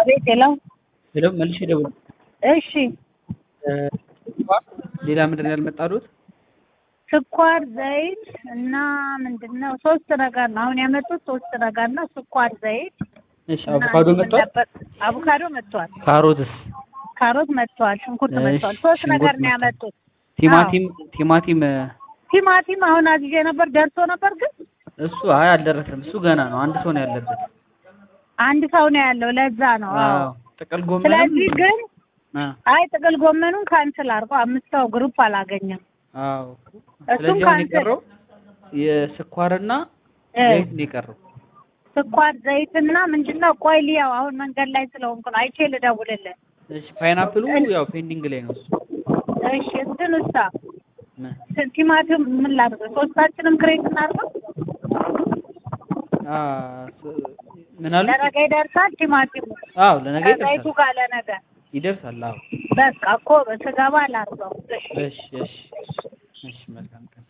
አቤት ሌላው ሄሎ መልሼ ደውል እሺ ሌላ ምንድን ነው ያልመጣሉት? ስኳር ዘይት እና ምንድን ነው ሶስት ነገር ነው አሁን ያመጡት ሶስት ነገር ነው ስኳር ዘይት እሺ እና አቮካዶ ምን መጥቷል። ነበር? አቮካዶ መጥቷል ካሮትስ፣ ካሮት መጥቷል ሽንኩርት እሺ፣ መጥቷል ሶስት ሽንኩርት ነገር ነው መጥቷል። ያመጡት ቲማቲም ቲማቲም እ፣ ቲማቲም አሁን አዝዤ ነበር ደርሶ ነበር ግን እሱ አይ አልደረሰም። እሱ ገና ነው። አንድ ሰው ነው ያለበት። አንድ ሰው ነው ያለው ለዛ ነው አዎ አዎ ጥቅል ጎመንም ስለዚህ ግን አ አይ ጥቅል ጎመኑን ካንስል አድርጎ አምስት ሰው ግሩፕ አላገኘም አዎ እሱም ስለዚህ አሁን ካንስል የቀረው የስኳርና እ፣ ዘይት ነው የቀረው። ስኳር ዘይትና ምንድነው ቆይ ልያው አሁን መንገድ ላይ ስለሆንኩ ነው አይቼ ልደውልልህ እሺ ፓይናፕሉ ያው ፔንዲንግ ላይ ነው እሱ። እሺ እንትን ውስጥ ምን? ቲማቲም ምን ላድርገው ሶስታችንም ክሬት እናድርገው አ ስ- ምን አሉ? ለነገ ይደርሳል ቲማቲሙ አዎ ለነገ ከዘይቱ ይደርሳል ጋር ለነገ ይደርሳል። አዎ በቃ እኮ ስገባ ላድርገው እሺ እሺ እሺ እሺ መልካም ቀን